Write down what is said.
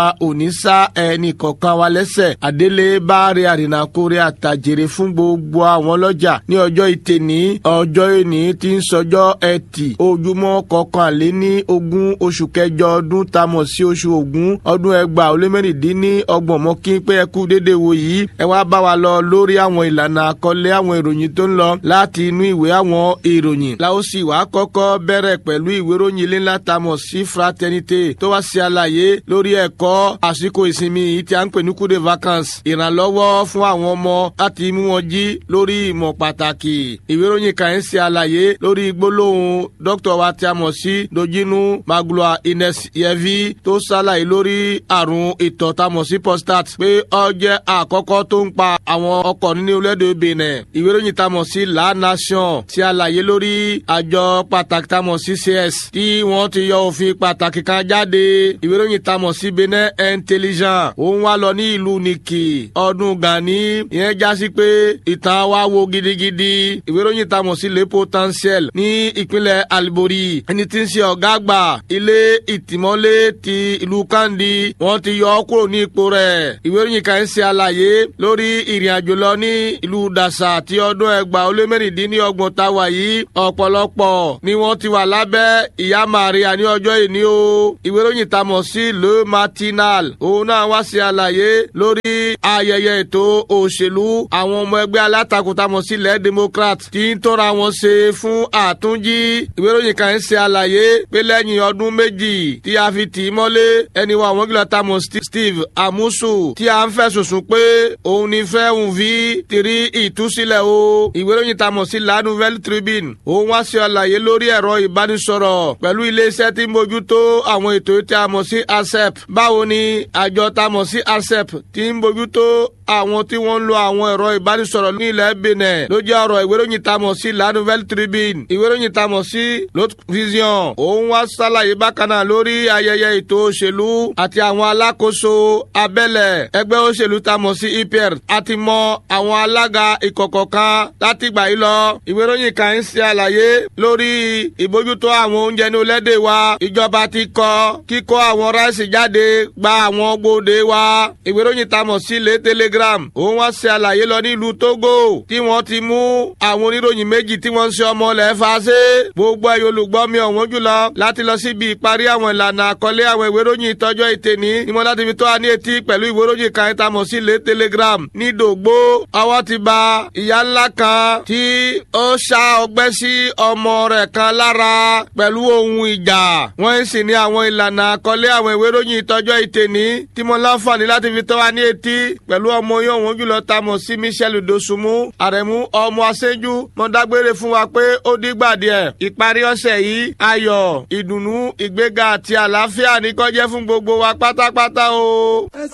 òní sá ẹnì kọ̀ọ̀kan wa lẹ́sẹ̀ àdélé báre àrìnàkórè àtàjèrè fún gbogbo àwọn ọlọ́jà ní ọjọ́ ìtẹ̀ní ọjọ́ ìní tí ń sọjọ́ ẹtì ojúmọ́ kọkànléní ogún oṣù kẹjọ ọdún tamọ̀ sí oṣù ògún ọdún ẹgbàá ó lé mẹ́rìndínní ọgbọ̀n mọ́ kí pé ẹ kú déédéé wo yìí ẹ wá bá wa lọ lórí àwọn ìlànà àkọlé àwọn ìròyìn tó ń lọ láti inú ìwé àwọn ìròyìn la ó sì wá kọ́kọ́ bẹ̀rẹ̀ pẹ̀lú ìwé ìròyìn ilé ńlá tamọ̀ sí fraternité tó wá sí àlàyé lórí ẹ̀kọ́ àsìkò ìsinmi yìí tí a ń pè ní coup de vacances ìrànlọ́wọ́ fún àwọn ọmọ láti mú wọn jí lórí ìmọ̀ pàtàkì ìwé ìròyìn kan ń ṣe àlàyé lórí gbólóhùn dókítà wa tí a mọ̀ sí dojinu magloire ines yevi tó ṣàlàyé lórí àrùn ìtọ̀ tá a mọ̀ sí prostate pé ó jẹ́ àkọ́kọ́ tó ń pa àwọn ọkọ̀ nínú orílẹ̀-èdè benin ìwé ìròyìn tá a mọ̀ sí la nation tí àlàyé lórí àjọ pàtàkì tá a mọ̀ sí cs tí wọ́n ti yọ òfin pàtàkì kan jáde ìwé ìròyìn tá a mọ̀ sí benin intelligent òun wá lọ ní ìlú nìkì ọdún gani ìyẹn já sí pé ìtàn wa wo gidigidi ìwé ìròyìn tá a mọ̀ sí le potentiel ní ìpínlẹ̀ alibori ẹni tí ń ṣe ọ̀gá àgbà ilé ìtìmọ́lé ti ìlú kandi wọ́n ti yọ ọ́ kúrò ní ipò rẹ̀ ìwé ìròyìn kan ń ṣe àlàyé lórí ìrìn àjò lọ ní ìlú dàṣà ti ọdún ẹgbàá ó lé mẹ́rìndínlọ́gbọ̀n tá a wà yìí ọ̀pọ̀lọpọ̀ ni wọ́n ti wà lábẹ́ ìyá Maria ní ọjọ́ ìní o ìwé ìròyìn tá a mọ̀ sí le matinal òun náà wá sí àlàyé lórí ayẹyẹ ètò òṣèlú àwọn ọmọ ẹgbẹ́ alátakò tá a mọ̀ sí ilẹ̀ democrat tí ń tọ́ra wọn ṣe fún àtúnjí ìwé ìròyìn kan ń ṣe àlàyé pé lẹ́yìn ọdún méjì tí a fi tì í mọ́lé ẹni wa àwọn gíga tá a mọ̀ Steve Amusu tí a ń fẹ̀sùn sùn pé òun ní fẹ́ òun fi tìrí ìtúsílẹ̀ o ìwé ìròyìn tá a mọ̀ sí La Nouvelle Tribune òun wá sí àlàyé lórí ẹ̀rọ ìbánisọ̀rọ̀ pẹ̀lú iléeṣẹ́ tí ń bójútó àwọn ètò tí a mọ̀ sí ASEP báwo ni àjọ tá a mọ̀ sí ASEP tí ń bójútó àwọn tí wọ́n ń lo àwọn ẹ̀rọ ìbánisọ̀rọ̀ ní ilẹ̀ Benin ló jẹ́ ọ̀rọ̀ ìwé ìròyìn tá a mọ̀ sí La Nouvelle Tribune ìwé ìròyìn tá a mọ̀ sí L'Autre Vision òun wá ṣàlàyé bákan náà lórí ayẹyẹ ètò òṣèlú àti àwọn alákòóso abẹ́lẹ̀ ẹgbẹ́ òṣèlú tá a mọ̀ sí EPR àti mọ àwọn alága ìkọ̀kọ̀ kan látìgbà yìí lọ ìwé ìròyìn kan ń ṣe àlàyé lórí ìbójútó àwọn oúnjẹ ní olédè wa ìjọba ti kọ kíkó àwọn ráìsì jáde gba àwọn gbòde wa ìwé ìròyìn tá a mọ̀ sí lé telegram òun wá ṣe àlàyé lọ nílùú Togo tí wọ́n ti mú àwọn oníròyìn méjì tí wọ́n ń ṣe ọmọ ilẹ̀ fàṣẹ gbogbo ẹ̀yọ́ olùgbọ́ mi ọ̀wọ́n jùlọ láti lọ síbi ìparí àwọn ìlànà àkọlé àwọn ìwé ìròyìn ìtọ́jọ́ ìtẹ̀ní ni mo láti fi tó a ní etí pẹ̀lú ìwé ìròyìn kan tá a mọ̀ sí lé telegram ní Dògbó ọwọ́ ti ba ìyá ńlá kan tí ó ṣá ọgbẹ́ sí ọmọ rẹ̀ kan lára pẹ̀lú ohun ìjà wọ́n sì ní àwọn ìlànà àkọlé àwọn ìwé ìròyìn ìtọ́jọ́ ìtẹ̀ní tí mo láǹfààní láti fi tó wa ní etí pẹ̀lú ọmọ yóò wọ́n jùlọ ta mọ̀ sí Michel Dosunmu àrẹ̀mú ọmọ aṣẹ́jú mo dágbére fún wa pé ó dígbà díẹ̀ ìparí ọ̀sẹ̀ yìí ayọ̀ ìdùnnú ìgbéga àti àlàáfíà ní kó jẹ́ fún gbogbo wa pátápátá o.